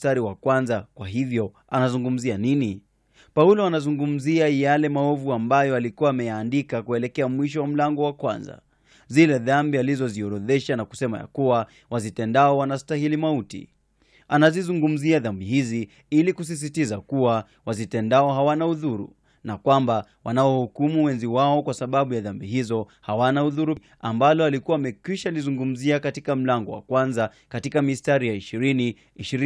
mstari wa kwanza, kwa hivyo anazungumzia nini? Paulo anazungumzia yale maovu ambayo alikuwa ameyaandika kuelekea mwisho wa mlango wa kwanza, zile dhambi alizoziorodhesha na kusema ya kuwa wazitendao wanastahili mauti. Anazizungumzia dhambi hizi ili kusisitiza kuwa wazitendao hawana udhuru na kwamba wanaohukumu wenzi wao kwa sababu ya dhambi hizo hawana udhuru, ambalo alikuwa amekwisha lizungumzia katika mlango wa kwanza katika mistari ya 20,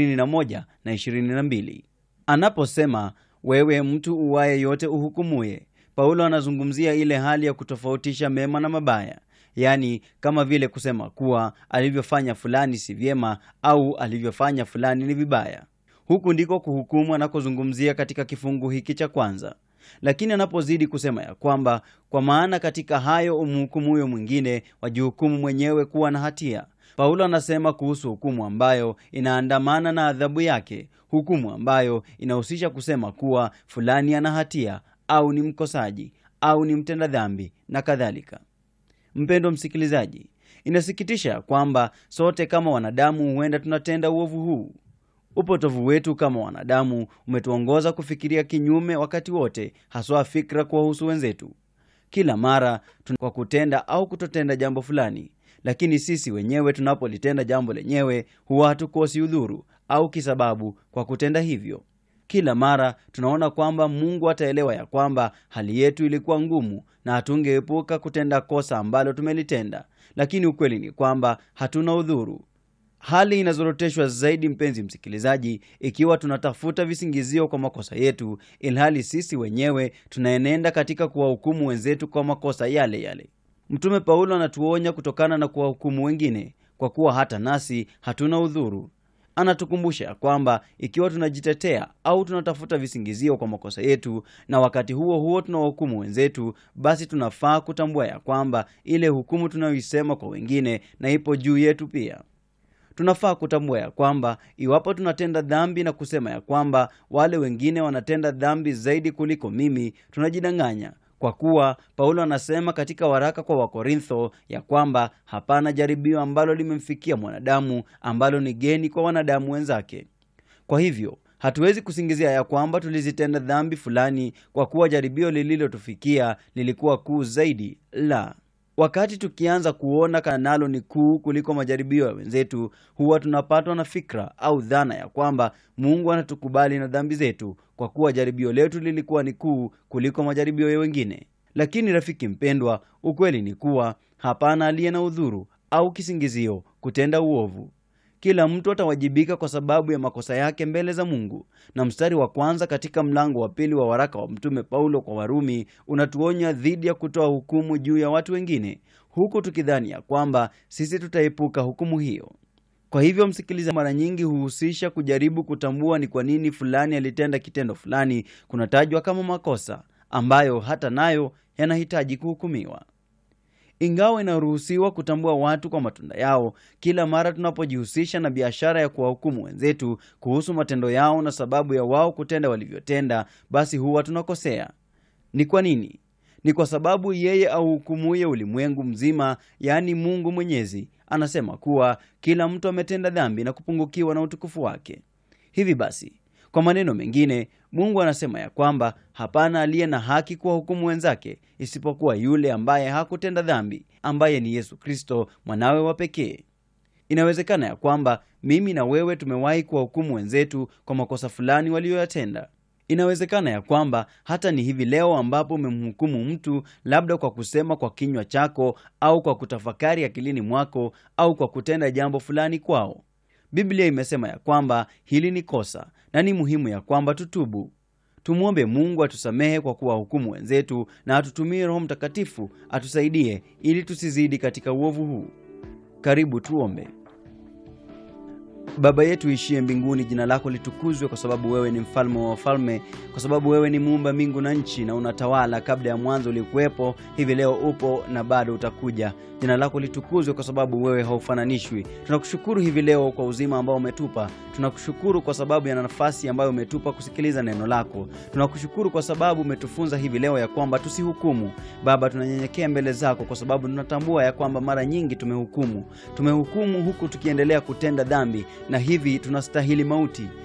21 na 22. Anaposema wewe mtu uwaye yote uhukumuye, Paulo anazungumzia ile hali ya kutofautisha mema na mabaya, yaani kama vile kusema kuwa alivyofanya fulani si vyema au alivyofanya fulani ni vibaya. Huku ndiko kuhukumu anakozungumzia katika kifungu hiki cha kwanza lakini anapozidi kusema ya kwamba kwa maana katika hayo umhukumu huyo mwingine wajihukumu mwenyewe kuwa na hatia, Paulo anasema kuhusu hukumu ambayo inaandamana na adhabu yake, hukumu ambayo inahusisha kusema kuwa fulani ana hatia au ni mkosaji au ni mtenda dhambi na kadhalika. Mpendo msikilizaji, inasikitisha ya kwamba sote kama wanadamu huenda tunatenda uovu huu. Upotovu wetu kama wanadamu umetuongoza kufikiria kinyume wakati wote, haswa fikra kuwahusu wenzetu, kila mara kwa kutenda au kutotenda jambo fulani. Lakini sisi wenyewe tunapolitenda jambo lenyewe huwa hatukosi udhuru au kisababu kwa kutenda hivyo. Kila mara tunaona kwamba Mungu ataelewa ya kwamba hali yetu ilikuwa ngumu na hatungeepuka kutenda kosa ambalo tumelitenda, lakini ukweli ni kwamba hatuna udhuru. Hali inazoroteshwa zaidi, mpenzi msikilizaji, ikiwa tunatafuta visingizio kwa makosa yetu, ilhali sisi wenyewe tunaenenda katika kuwahukumu wenzetu kwa makosa yale yale. Mtume Paulo anatuonya kutokana na kuwahukumu wengine, kwa kuwa hata nasi hatuna udhuru. Anatukumbusha ya kwamba ikiwa tunajitetea au tunatafuta visingizio kwa makosa yetu, na wakati huo huo tunawahukumu wenzetu, basi tunafaa kutambua ya kwamba ile hukumu tunayoisema kwa wengine na ipo juu yetu pia. Tunafaa kutambua ya kwamba iwapo tunatenda dhambi na kusema ya kwamba wale wengine wanatenda dhambi zaidi kuliko mimi, tunajidanganya, kwa kuwa Paulo anasema katika waraka kwa Wakorintho ya kwamba hapana jaribio ambalo limemfikia mwanadamu ambalo ni geni kwa wanadamu wenzake. Kwa hivyo hatuwezi kusingizia ya kwamba tulizitenda dhambi fulani kwa kuwa jaribio lililotufikia lilikuwa kuu zaidi. La, Wakati tukianza kuona kana nalo ni kuu kuliko majaribio ya wenzetu, huwa tunapatwa na fikra au dhana ya kwamba Mungu anatukubali na dhambi zetu kwa kuwa jaribio letu lilikuwa ni kuu kuliko majaribio ya wengine. Lakini rafiki mpendwa, ukweli ni kuwa hapana aliye na udhuru au kisingizio kutenda uovu. Kila mtu atawajibika kwa sababu ya makosa yake mbele za Mungu. Na mstari wa kwanza katika mlango wa pili wa waraka wa Mtume Paulo kwa Warumi unatuonya dhidi ya kutoa hukumu juu ya watu wengine, huku tukidhani ya kwamba sisi tutaepuka hukumu hiyo. Kwa hivyo, msikiliza, mara nyingi huhusisha kujaribu kutambua ni kwa nini fulani alitenda kitendo fulani kunatajwa kama makosa ambayo hata nayo yanahitaji kuhukumiwa. Ingawa inaruhusiwa kutambua watu kwa matunda yao, kila mara tunapojihusisha na biashara ya kuwahukumu wenzetu kuhusu matendo yao na sababu ya wao kutenda walivyotenda, basi huwa tunakosea. Ni kwa nini? Ni kwa sababu yeye auhukumuye ulimwengu mzima, yaani Mungu Mwenyezi, anasema kuwa kila mtu ametenda dhambi na kupungukiwa na utukufu wake. Hivi basi kwa maneno mengine, Mungu anasema ya kwamba hapana aliye na haki kuwahukumu wenzake isipokuwa yule ambaye hakutenda dhambi, ambaye ni Yesu Kristo mwanawe wa pekee. Inawezekana ya kwamba mimi na wewe tumewahi kuwahukumu wenzetu kwa makosa fulani waliyoyatenda. Inawezekana ya kwamba hata ni hivi leo ambapo umemhukumu mtu, labda kwa kusema kwa kinywa chako au kwa kutafakari akilini mwako au kwa kutenda jambo fulani kwao. Biblia imesema ya kwamba hili ni kosa na ni muhimu ya kwamba tutubu. Tumwombe Mungu atusamehe kwa kuwahukumu wenzetu na atutumie Roho Mtakatifu atusaidie ili tusizidi katika uovu huu. Karibu tuombe. Baba yetu ishie mbinguni, jina lako litukuzwe, kwa sababu wewe ni mfalme wa wafalme, kwa sababu wewe ni muumba mbingu na nchi, na unatawala. Kabla ya mwanzo ulikuwepo, hivi leo upo na bado utakuja. Jina lako litukuzwe, kwa sababu wewe haufananishwi. Tunakushukuru hivi leo kwa uzima ambao umetupa. Tunakushukuru kwa sababu ya nafasi ambayo umetupa kusikiliza neno lako. Tunakushukuru kwa sababu umetufunza hivi leo ya kwamba tusihukumu. Baba, tunanyenyekea mbele zako kwa sababu tunatambua ya kwamba mara nyingi tumehukumu, tumehukumu huku tukiendelea kutenda dhambi na hivi tunastahili mauti.